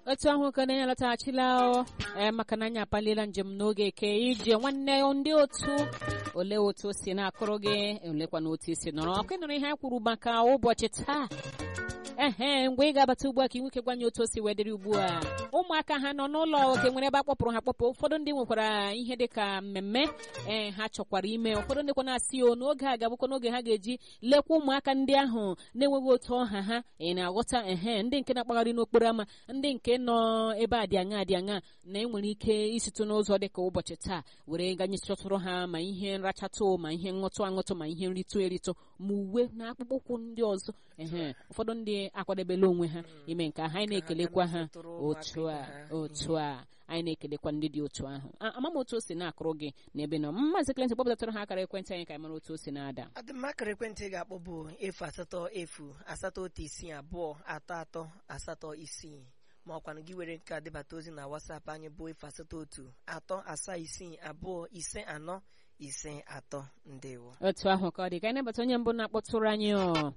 otu ahụ ka na-enye lọtaghachila ee maka na anyị apaliela njem n'oge eke ije nwanne ndị otu olee otu o si na-akụrụ gị olekwa na otu isi nọrọ ọkụ nụrụ ihe anyị kwuru maka ụbọchị taa ehe mgbe ị ga-abata ugbu a ka ị nwoke gwanye otu o si wedịrị ugbu a ụmụaka ha nọ n'ụlọ oke nwere ebe a kpọpụrụ ha kpọpụ ụfọdụ ndị nwekwara ihe dị ka mmemme ee ha chọkwara ime ụfọdụ ndị kwa na-asị o n'oge a ga-abụkwa n'oge ha ga-eji lekwa ụmụaka ndị ahụ na-enweghị otu ọha ha ị na-aghọta ehe ndị nke na-akpagharị n'okporo ámá ndị nke nọ ebe a dị aṅa dị aṅa na enwere ike isitụ n'ụzọ dị ka ụbọchị taa were ganye chọtụrụ ha ma ihe nrachatụ ma ihe ṅụtụ aṅụtụ ma ihe nritụ eritụ ma uwe na akpụkpọ ụkwụ ndị ọzọ ehe ụfọdụ ndị akwadebela onwe ha ime nke ahụ anyị na-ekelekwa ha otu a otu a anyị na-ekelekwa ndị dị otu ahụ ama m otu o si na-akụrụ gị n'ebe nọ maazị Clinton kpọpụtatara ha akara ekwentị anyị ka anyị mara otu o si na-ada adịmakara ekwentị ị ga-akpọ bụ efu asatọ efu asatọ otu isii abụọ atọ atọ asatọ isii ma ọkwanụ gị were nke a debata ozi na wasapụ anyị bụ efu asatọ otu atọ asaa isii abụọ ise anọ ise atọ ndewo otu ahụ ka ọ dị ka anyị nabata onye mbụ na-akpọtụrụ anyị ọ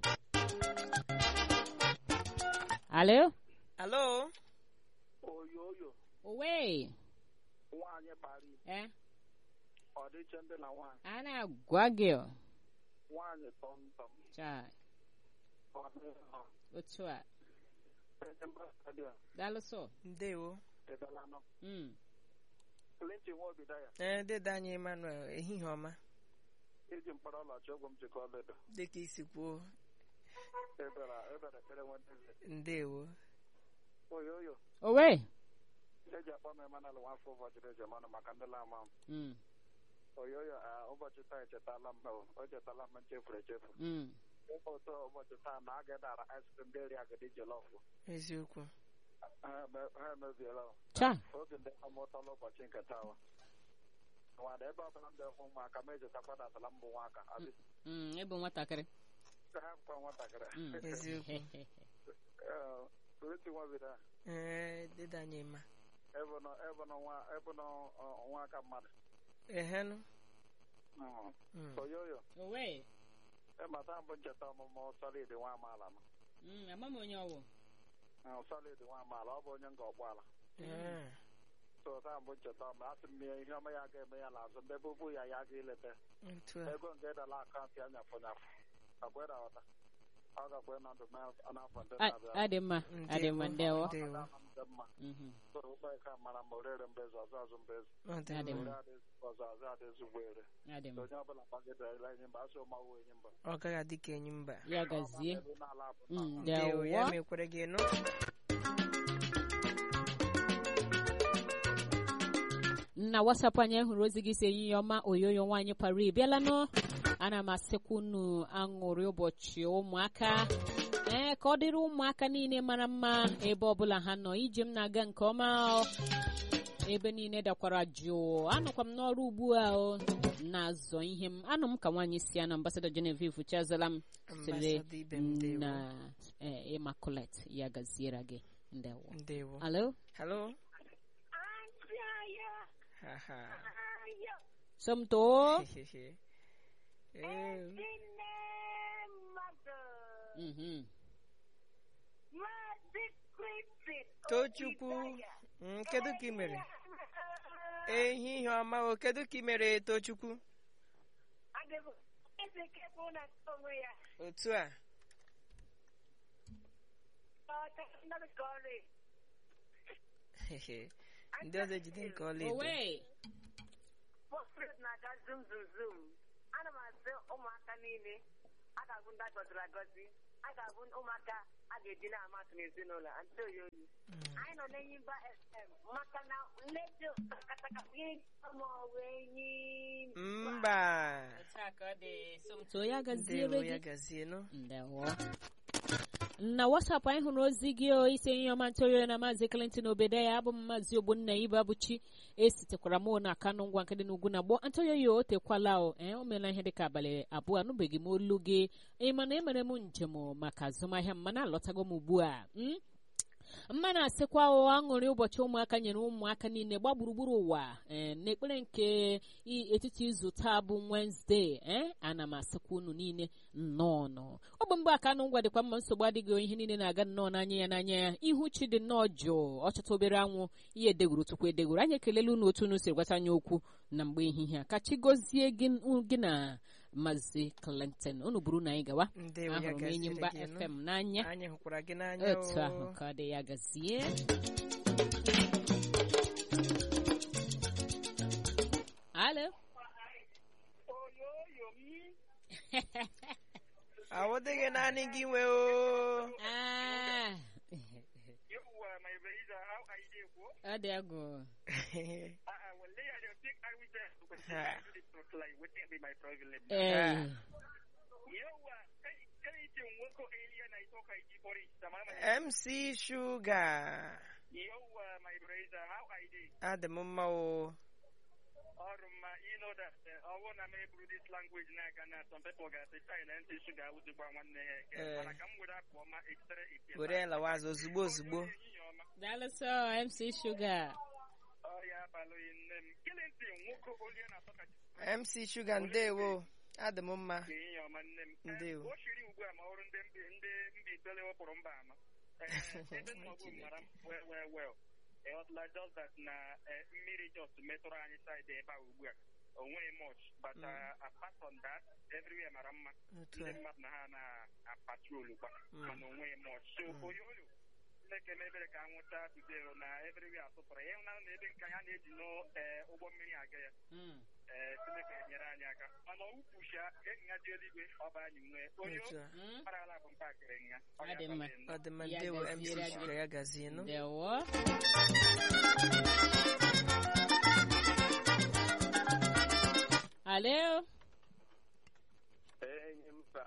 alo alo oyoyo owe nwaanyị kpara ike eh ọdịiche ndị na nwaanyị a na-agwa gị ọ. nwaanyị tọmtọm Chai, ọdịiche otu a stadium daalụsọ ndewo edalanọ Mm. Clinton Nwobidaya ee dede anyị emmanuel ehihie ọma iji mkpara ọlachi ọgwụ m jikọ ọledo dịka isi kwuo ebere ebere ekpere nwendeze ndewo oyoyo owe eji akpọ m emanal nwafọ ụbọchị eji emanụ maka ndị lama m Mm, oyoyo a, ụbọchị taa echetala m o, o chetala m nchefuru echefu mm. ụtọ ụbọchị taa na a ga-edara ice cream ndị eri agadi jelọfụ eziokwu ha eme- ha emebiela o. Cha, oge ndị amụtala ụbọchị nke taa wa nwada ebe ọbụla m dị-ehụ ụmụaka m ejetakwa datala mbụ nwaka abị mm, ịbụ nwatakịrị ka ha nkwa nwatakịrị Mm. eziokwu Ee, Clinton Nwobidaya ee dede anyị ema ebe nọ ebe nọ nwa ebe nọ ọ, nwa aka mmadụ ehenụ Mm. Mm. oyoyo owe ịmata mbụ ncheta ọmụmụ solid nwa amaala m Mm, ama m onye ọwụ Mm, solid nwa amaala ọ bụ onye nga ọgbọala Ee. so taa mbụ ncheta ọma asị m ya ihe ọma ya ga-eme ya n'azụ ndị bubu ya ya ga ileta otu a ego nke dala akaụntụ ya nyafụ nyafụ agwa ịdawata ọ gakwa ịnọ ndụ ma- n'afọ ndị A- na-abịa adị mma adị mma ndewo ndewo Ọ dị mma Mhm. so ụgbọ ka mara ma orere mbezi ọzọ azụ mbezi ọ dị Adị mma mma. ore adịzi ọzọ azụ adịzi ugbo ere adị So mma onye ọbụla gbagidere enyi mba asị ụmawụ enyi mba ọ gaghị adị ka enyi mba ya gazie Ebe n'ala bụ Mm, ndewo ya ndewo mekwere gị nụ na wasapụ anyị hụrụ ozi gị si ehihie ọma oyoyo nwaanyị pari bịala nụ ana m asịkwa unu aṅụrị ụbọchị ụmụaka ee ka ọ dịrị ụmụaka niile mara mma ebe ọbụla ha nọ ije m na-aga nke ọma o. ebe niile dakwara jụụ anọkwa m n'ọrụ ugbu a o na-azọ ihe m anọ m ka nwaanyị si ya na ambasada Genevieve chazala m siri Ambassador ibe m ndewo na eh, immaculate ya gaziere gị ndewo ndewo alo halo haha somto Hehehe. Ee, Mhm. Tochukwu mm, kedu ka ị mere ehihie ọma o kedu ka ị mere Tochukwu otu a Hehe. ndị ọzọ ejide nke ọla edo owe na-aga zum zum zum ana m asị ụmụaka niile a ga-abụ ndị a gọziri agọzi a ga-abụ ụmụaka a ga-eji na-amasị n'ezinụlọ antị oyoyi anyị nọ n'Enyimba FM maka na nleji takataka enyi mba somto ya gaziere ndewo ya gị gazie nụ ndewo na wasapụ anyị hụrụ ozi gị o ise ihe ọma ntoyo na maazị Clinton Obedaya abụ m maazị Ogbonna Ibe Abụchi esitekwara m na kanụ ngwa nke dị n'ugwu na gboo antoyo ya o tekwala o ee o meela ihe dịka abalị abụọ anụbeghị m olu gị ị ma na emere m njem maka azụmahịa m mana alọtago m ugbu a mm? mma na-asịkwa o aṅụrị ụbọchị ụmụaka nyere ụmụaka niile gba gburugburu ụwa ee n'ekpere nke i- etiti izu taa bụ Wednesday ee ana m asịkwa unu niile nnọọ nọ ọ bụ mgbe aka anụ ngwa dịkwa mma nsogbu adịghị ihe niile na-aga nnọọ n'anya ya n'anya ya ihu chi dị nnọọ jụụ ọchịta obere anwụ ihe edegoro tupu edegoro anyị ekelela unu otu unu si gwata anyị okwu na mgbe ehihie a ka chi gọzie gị gị na Maazị Clinton unu buru na anyị gawa ndewo ya ahụrụ m enyi gaziere mba gị nụ. FM n'anya anyị hụkwara gị n'anya otu o. ahụ ka ọ dị ya gazie alo awụdịghị naanị gị nwe o Ah, Yawwa mai Bariza, how are you ko? ọ dị agụ A'a, wallahi I don't think I will tell because Ha. I do this like wouldn't be my problem. ee Yawwa, kai kai ce wako alien I talk I for it tamama. MC Sugar Yawwa, my Bariza, how are you? adị m mma o Oruma, you know that uh, I want to make this language na Ghana. Some people get the China and sugar with the one one Eh. But I come with that for my extra. were ya lawa azụ ozugbo ozugbo daalụsọ MC Sugar Oh yeah, balo in them. Killing thing, wako alien I talk MC Sugar ndewo adị m mma ka ihe ọma nne m Ndewo. o shiri ugbu a ma ọrụ ndị mbi ndị mbi itoolu wepụrụ mba ama Eh, ebe nnọbụ mara m well well well ịghọtala just that na eh, mmiri just metụrụ anyị side ebe a ugbu a o nweghị much but uh, apart from that everywhere mara mma otu ndị a mmadụ na ha na-apatrolu kwa Mm. mana o nweghị much so oyoyo Chineke mebere ka anwụcha today na everywhere asụpụrụ ya ịhụnanya na ebe nke anyị a na-eji n'ụgbọ mmiri aga ya ee Chineke enyere anyị aka mana ukwucha ịnya dị eluigwe ọba anyị nwee onye otu a parala bụ mpakịrị nya Ọ dị mma. ọ dị mma Ya ndewo MC gaziere gị. Sugar ya gazie nụ ndewo alo enyi mba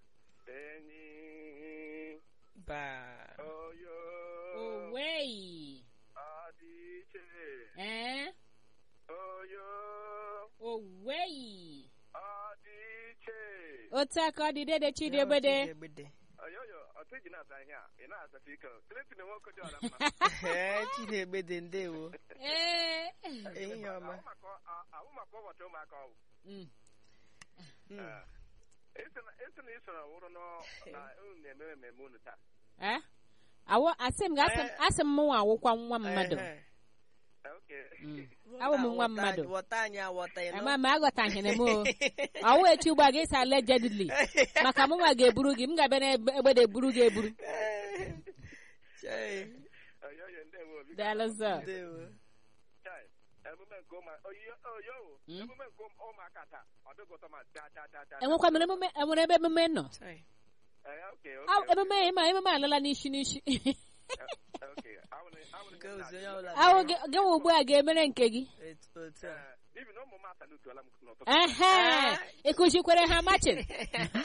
enyi ba oyo owei adị iche ee oyo owei adị iche otu aka ọ dị dede chidiebede Chidiebede. oyoyo ọtụ ji na-asa ihe a ị na-asacha ike Clinton nwoke dị ọra mma Ee, Chidiebede ndewo ee ehihie ọma ahụ maka ụbọchị ụmụaka ọgwụ Mm. Mm. esi na isoro wụrụ nọ- na unu na-eme mmemme unu taa Eh? awọ asị m ga-asị m asị m mụnwa awụkwa nwa mmadụ Ehe. Okay. Mm. awụ m nwa Wọta- mmadụ wọta anyị awọta ịnụ. ama m aghọtaghịrị m o ọwụ echi ugbu a ga-esi allegedly maka mụnwa ga-eburu gị m ga-abịa n'egbede eburu gị eburu Chai, Oyoyo ndewo biko. daalụzọ ndewo Chai, emume nke ụmụ oyo oyo Mm. emume nke ụmụ- ụmụaka taa ọ dịghị ụtọ ma taa taa taa taa enwekwa m emume enwere ebe emume nọ Chai. Eh, okay, okay, Aw, okay. emume ma emume alala n'isi n'isi Eh, okay. Awụrụ- awụrụ Nke m ozi onye na- ọbụla awụ gị gị nwa ugbu a ga-emere nke gị Etu- otu a. Eh, n'ihi na ụmụ m asalutuola m n'ụtụtụ. ehe ịkụzikwere ha machin Eh,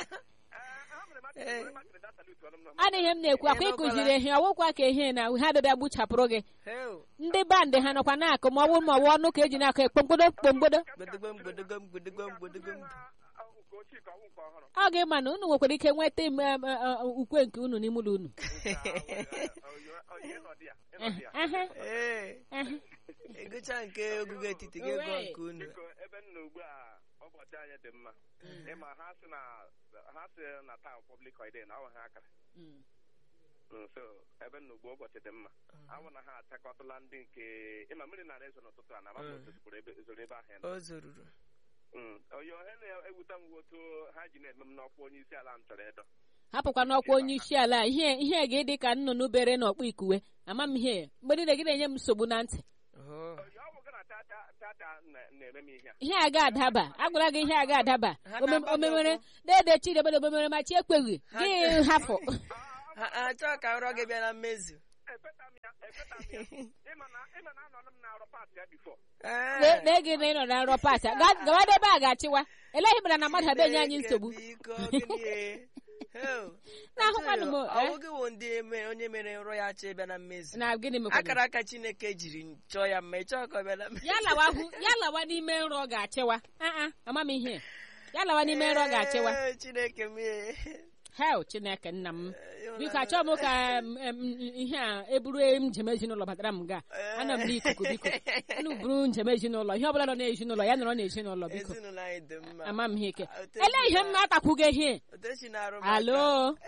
ha mere mmadụ- Eh. mere mmadụ na asalutuola m n'ụtụtụ. adịghị m na-ekwu akwa ịkụziri ehi ọwụkwa ka ehi na ha bịabịa gbuchapụrụ gị Heo. ndị bandị ha nọkwa na-akụ ma ọ bụrụ ma ọ bụ ọnụ ka eji na-akụ ekpomgbodo kpomgbodo Gbedegom, gbedegom, gbedegom, gbedegom. Ah, nke ochie ka ọ bụ nke ọhụrụ. ọ ga-ịma na unu nwekwara ike nweta im- em, em, em, ukwe nke unu n'ime ụlọ unu Ah, oyo- oyo, ịnọdụ ya, ịnọdụ ya. Ehe, Ee, ehe. ịgụcha nke ogugo etiti gị gụọ nke unu. Biko, ebe m nọ ugbu a ụbọchị anyị dị mma ịma ha sị na ha sị na taa public holiday na ọ bụ ha akara Mm. Mm, so ebe m nọ ugbu a ụbọchị dị mma awụ na ha achakọtala ndị nke ịma mmiri na ezo n'ụtụtụ a na Mm. amapụ ozoro ebe zoro ebe ahụ ya nọ. O zoruru. Mm, oyo ihe na-ewute m otu ha ji na-eme m n'ọkwa onye isi ala m chọrọ ịdọ hapụkwa n'ọkwa onye isi ala ihe ihe ga-ịdị ka nnụnụ bere n'ọkpụ ikuwe ama m ihe mgbe niile gị na-enye m nsogbu na ntị Oh. oyo ọ bụ gị na tata tata na- na-eme m ihe a ihe a ga-adaba agwara gị ihe a ga-adaba Ha Ome- na-agba gị omemere ụkwụ. dede chidebede omemere ma chi ekweghị Ha- gị hafụ Ha ha achọghị ka nrọ gị bịa na mmezu. efeta m ya efeta m ya ịma na ịma na anọ m na-arụ paatị ya bifo Ee. lee gị na ị nọ na nrọ pata gawa ebe a ga-achịwa eleghị mere na mmadụ abịa enye anyị Chineke, nsogbu biko, gịnị e? Heo. Na-ahụkwanụ m, Ọ eh? bụghị wụ ndị mere- onye mere nrọ ya achọ ịbịa na mmezu. na gịnị mekwana akara aka chineke jiri chọọ ya mma ị chọọ ka ọ bịa na mmezu. ya lawa hụ ya lawa n'ime nrọ ọ ga-achịwa aa ama m ihe ya lawa n'ime nrọ ọ ga-achịwa Ee, chineke m ee. hel chineke nna m biko achọghị m ka em, em, ihe a eburu njem ezinụlọ batara m ga ana m n'ikuku biko unu buru njem ezinụlọ ihe ọbụla nọ n'ezinụlọ ya nọrọ n'ezinụlọ biko ezinụlọ anyị dị mma ama m ihe ike Otu ele ihe m na-atakwugo ihe otu esi na-arụ m alo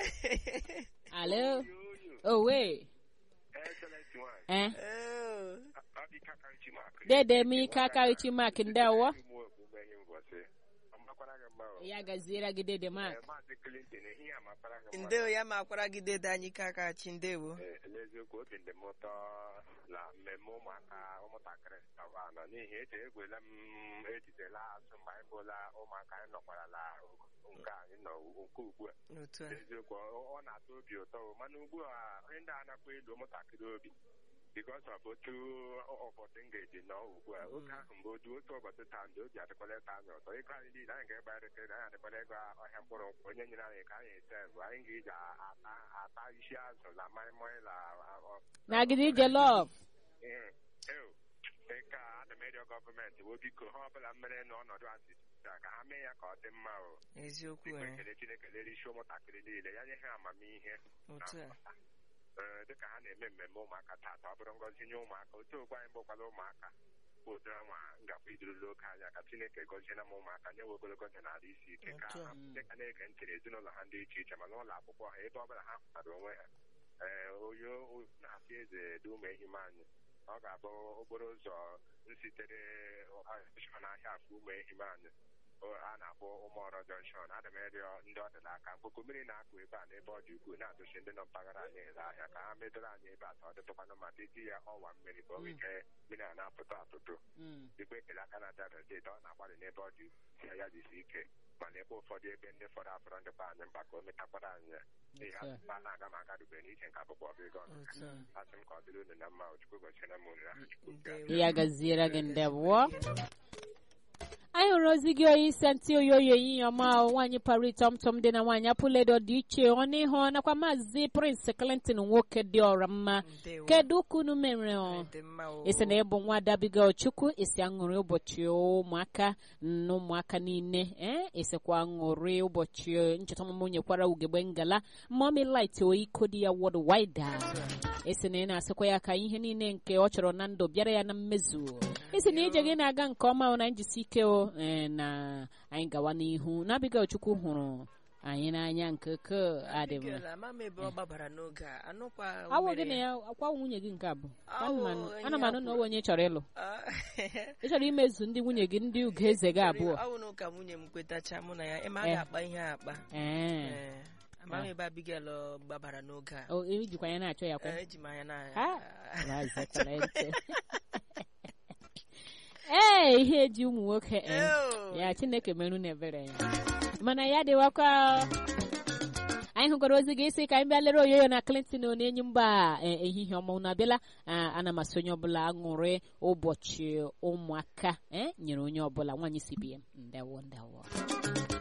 aka. alo owe Excellent one. eh Oh, Abika Karichimaka. dede m ike aka ichi mak ndị awọ Ụmụ okpukpe ihe mbọsị. Amakwara gị mma o. ya gaziere gị dede mak Eh, Maazị Clinton, ehihie amakwara gị mma. ndewo ya ma akwara gị dede anyị ike aka chi ndewo Eh, n'eziokwu obi dị m ụtọ na mmemme ụmụaka ụmụntakịrị awa nọ n'ihi eche egwela m ejidela azụ mgbe anyị bụla ụmụaka anyị nọkwarala nke anyị nọ nke ugbu a otu a eziokwu ọ ọ na-atọ obi ụtọ o. mana ugbu a onye ndị a nakwa elu ụmụntakịrị obi bikos ọ bụ otu ụbọchị m ga-eji nọ ugbu a oge ahụ mgbe otu otu ụbọchị taa ndị obi adịkwala ịta anyị ụtọ ego anyị niile anyị ga-egba elekere anyị adịkwala ego ọhịa mkpụrụ nkwụ onye nyere anyị ka anyị ete bụ anyị ga-eji ata ata isi azụ na maịmaị na ọ- nagide ije lọv Ee, eo, nke a ana m ịrịọ gọọmenti bụ biko ha ọbụla mere n'ọnọdụ asị ka ha mee ya ka ọ dị mma o eziokwu biko eh, ekele chineke lere isi ụmụntakịrị niile ya nye ha amamihe na otu a nghọta. Ee, dịka ha na-eme mmemme ụmụaka taata ọ bụrụ ngọzi nye ụmụaka otu ogbe anyị bụkwala ụmụaka bụ ụdị nwa ngakwa idurula oke anya ka chineke gọziela m ụmụaka nye we ogologo ndụ na ala isi ike ka Otu a. ha dịka na-ege ntị n'ezinụlọ ha dị iche iche ma n'ụlọ akwụkwọ ha ebe ọbụla ha hụtara onwe ha ee onye na-asị eze dị ụmụ ehime anyị ọ ga-abụ okporo ụzọ nsitere jọnshọn ahịa afọ ụmụ ehime anyị o- a na-akpọ ụmụọrọ jọnshọn ana m ịrịọ ndị ọdịda aka mkpụkụ mmiri na-akụ ebe a n'ebe ọ dị ukwuu na-atụchi ndị nọ mpaghara anyị ele ahịa ka ha medoro anyị ebe a ka ọ dịtụkwanụ ma dịdị ya ọwa mmiri ka o nwee ike mmiri a na-apụta atụtụ dịkwa ekele aka na dada steeti ọ na-agbalị n'ebe ọ dị ukwuu ya jisi ike mana ebe ụfọdụ ebe ndị fọrọ afọrọ ndịkwa anyị mkpa ka o metakwara anyị ya n'ihi Otu a. asụsụ a na-aga m agadube n'iche nke akwụkwọ ọbụ ego ọnụ otu a asị m ka ọ dịrị unu na mma ochukwu gọchiere m unu aha chukwu ndewo ya gaziere gị ndewo anyị hụrụ ozi gị onye isi ntị oyoyo ehihie ọma nwaanyị pari tọmtọm dị na nwaanyị apụledo dị iche ọnụ ịhụ nakwa maazị prince clinton nwoke dị ọra mma ndewo kedu ka unu mere ọ? dị mma o isi na ịbụ nwa dabiga chukwu isi aṅụrị ụbọchị ụmụaka na ụmụaka niile ee isikwa aṅụrị ụbọchị ncheta ọmụmụ nyekwara ugegbe ngala mọmi lit oiko dị ya wọd wida isi na ị na-asịkwa ya ka ihe niile nke ọ chọrọ na ndụ bịara ya na mmezu isi na ije gị na-aga nke ọma o, na njisi ike o ee, na anyị gawa n'ihu na abigail chukwu hụrụ anyị n'anya nke ke adị mma Abigail, ama m ebe ọ gbabara n'oge a anụkwa awụ mere gị na ya akwa nwunye gị nke abụ Awụ ana m onye anụ na akwụrụ. onwe onye ị chọrọ ịlụ Ah, ị chọrọ imezu ndị nwunye gị ndị ugo eze gị abụọ ọ bụ na ụka nwunye m kwetacha mụ na ya ịma a Eh. ga-akpa ihe a akpa ee Eh, ama m ebe Abigail ọ gbabara n'oge a o ejikwa ya na-achọ ya kwa Eh, eji m anya na Ha? Maazị Clement. ee ihe eji ụmụ nwoke ee, Eo. ya chineke merụ na ebere ya mana ya dịwakwa anyị hụkwara ozi gị isi ka anyị bịa lere oyoyo na clinton na enyi mba eh, ehihie ọma unu abịala Ah, ana m asị onye ọbụla aṅụrị ụbọchị ụmụaka eh, nyere onye ọbụla nwaanyị cbm ndewo ndewo